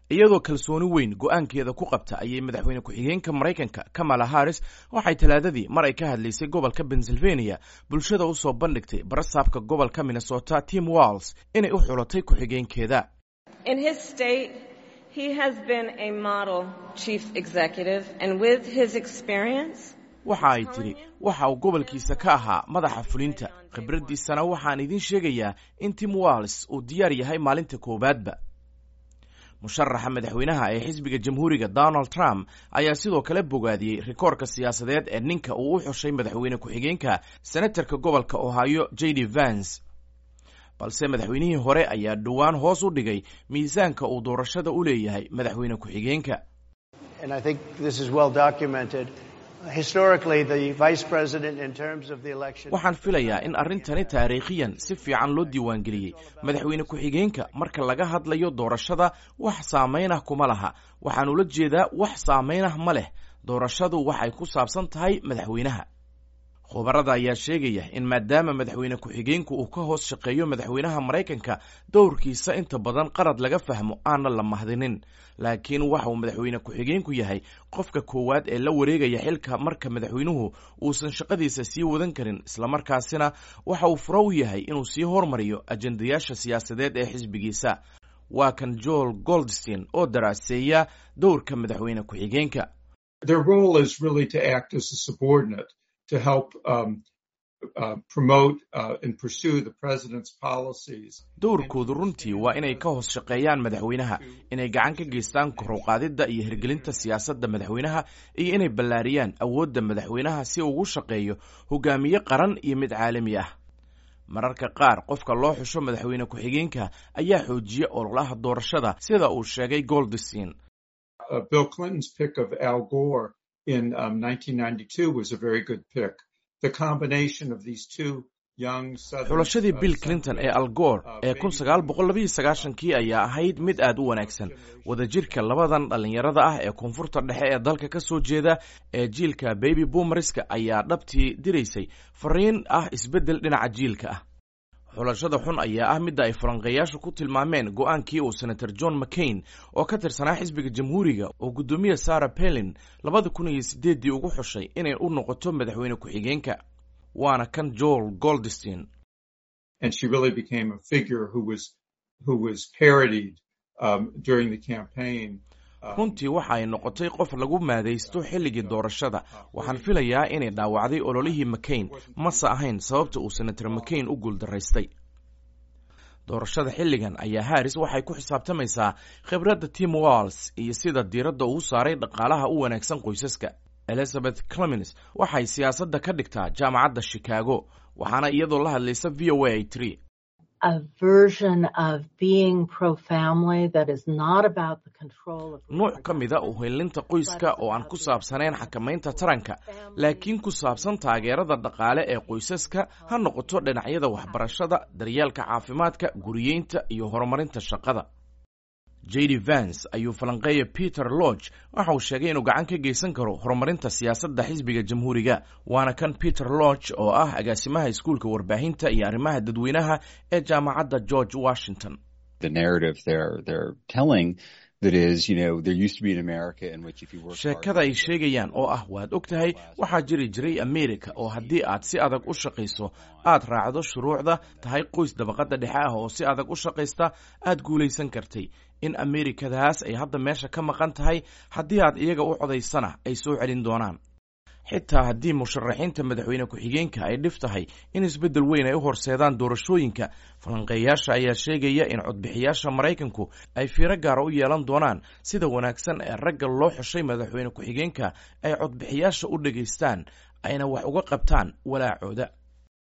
iyadoo kalsooni weyn go-aankeeda ku qabta ayay madaxweyne ku-xigeenka maraykanka kamala harris waxay talaadadii mar ay ka hadlaysay gobolka pennsylvania bulshada usoo bandhigtay barasaabka gobolka minnesota tim walls inay u xulatay ku-xigeenkeeda waxa ay tidhi waxa uu gobolkiisa ka ahaa madaxa fulinta khibraddiisana waxaan idiin sheegayaa in tim walls uu diyaar yahay maalinta koowaadba musharaxa madaxweynaha ee xisbiga jamhuuriga donald trump ayaa sidoo kale bogaadiyey rikoorka siyaasadeed ee ninka uu u xushay madaxweyne ku-xigeenka senatarka gobolka ohio j d vance balse madaxweynihii hore ayaa dhowaan hoos u dhigay miisaanka uu doorashada u leeyahay madaxweyne ku-xigeenka waxaan filayaa in arrintani taariikhiyan si fiican loo diiwaangeliyey madaxweyne ku-xigeenka marka laga hadlayo doorashada wax saamaynah kuma laha waxaan ula jeedaa wax saamaynah ma leh doorashadu waxay ku saabsan tahay madaxweynaha khubarada ayaa sheegaya in maadaama madaxweyne ku-xigeenku uu ka hoos shaqeeyo madaxweynaha maraykanka dowrkiisa inta badan qarad laga fahmo aana la mahdinin laakiin waxa uu madaxweyne ku-xigeenku yahay qofka koowaad ee la wareegaya xilka marka madaxweynuhu uusan shaqadiisa sii wadan karin islamarkaasina waxa uu furo u yahay inuu sii hormariyo ajendayaasha siyaasadeed ee xisbigiisa waa kan joel goldstein oo daraaseeya dowrka madaxweyne ku-xigeenka to help um, uh, promote uh, and pursue the president's policies. dowrkoodu runtii waa inay ka hoos shaqeeyaan madaxweynaha inay gacan ka geystaan koruqaadidda iyo hirgelinta siyaasadda madaxweynaha iyo inay ballaariyaan awoodda madaxweynaha si uu ugu shaqeeyo hogaamiye qaran iyo mid caalami ah mararka qaar qofka loo xusho madaxweyne ku-xigeenka ayaa xoojiya ololaha doorashada sida uu sheegay goldstein uh, bill clinton's pick of al gore in um, 1992 was a very good pick. The combination of these two young xulashadii bill clinton ee algoor ee kun sagaal boqol labayo sagaashankii ayaa ahayd mid aad u wanaagsan wadajirka labadan dhallinyarada ah ee koonfurta dhexe ee dalka ka soo jeeda ee jiilka baby boomerska ayaa dhabtii diraysay fariin ah isbeddel dhinaca jiilka ah xulashada xun ayaa ah midda ay falanqeeyaashu ku tilmaameen go-aankii uu senator john mccain oo ka tirsanaa xisbiga jamhuuriga oo guddoomiye sarah pelin labada kun iyo sideeddii ugu xushay inay u noqoto madaxweyne ku-xigeenka waana kan joel goldstein runtii waxa ay noqotay qof lagu maadaysto xilligii doorashada waxaan filayaa inay dhaawacday ololihii mccain mase ahayn sababta uu senator mccain u guuldaraystay doorashada xilligan ayaa harris waxay ku xisaabtamaysaa khibradda tim walls iyo sida diiradda uu saaray dhaqaalaha u wanaagsan qoysaska elizabeth clemens waxay siyaasadda ka dhigtaa jaamacadda chicago waxaana iyadoo la hadlaysa v o a ay tiri nuuc ka mida uhelinta qoyska oo aan ku saabsanayn xakamaynta taranka laakiin ku saabsan taageerada dhaqaale ee qoysaska ha noqoto dhinacyada waxbarashada daryeelka caafimaadka guriyeynta iyo horumarinta shaqada j d vance ayuu falanqeeya peter lodge waxa uu sheegay inuu gacan ka geysan karo horumarinta siyaasadda xisbiga jamhuuriga waana kan peter lodge oo ah agaasimaha iskuulka warbaahinta iyo arrimaha dadweynaha ee jaamacadda george washington sheekada ay sheegayaan oo ah waad og tahay waxaa jiri jiray america oo haddii aad si adag u shaqayso aad raacdo shuruucda tahay qoys dabaqadda dhexe ah oo si adag u shaqaysta aad guulaysan kartay in amerikadaas ay hadda meesha ka maqan tahay haddii aad iyaga u codaysana ay soo celin doonaan xitaa haddii musharaxiinta madaxweyne ku-xigeenka ay dhif tahay in isbeddel weyn ay u horseedaan doorashooyinka falanqeeyaasha ayaa sheegaya in codbixiyaasha maraykanku ay fiiro gaara u yeelan doonaan sida wanaagsan ee ragga loo xushay madaxweyne ku-xigeenka ay codbixiyaasha u dhegaystaan ayna wax uga qabtaan walaacooda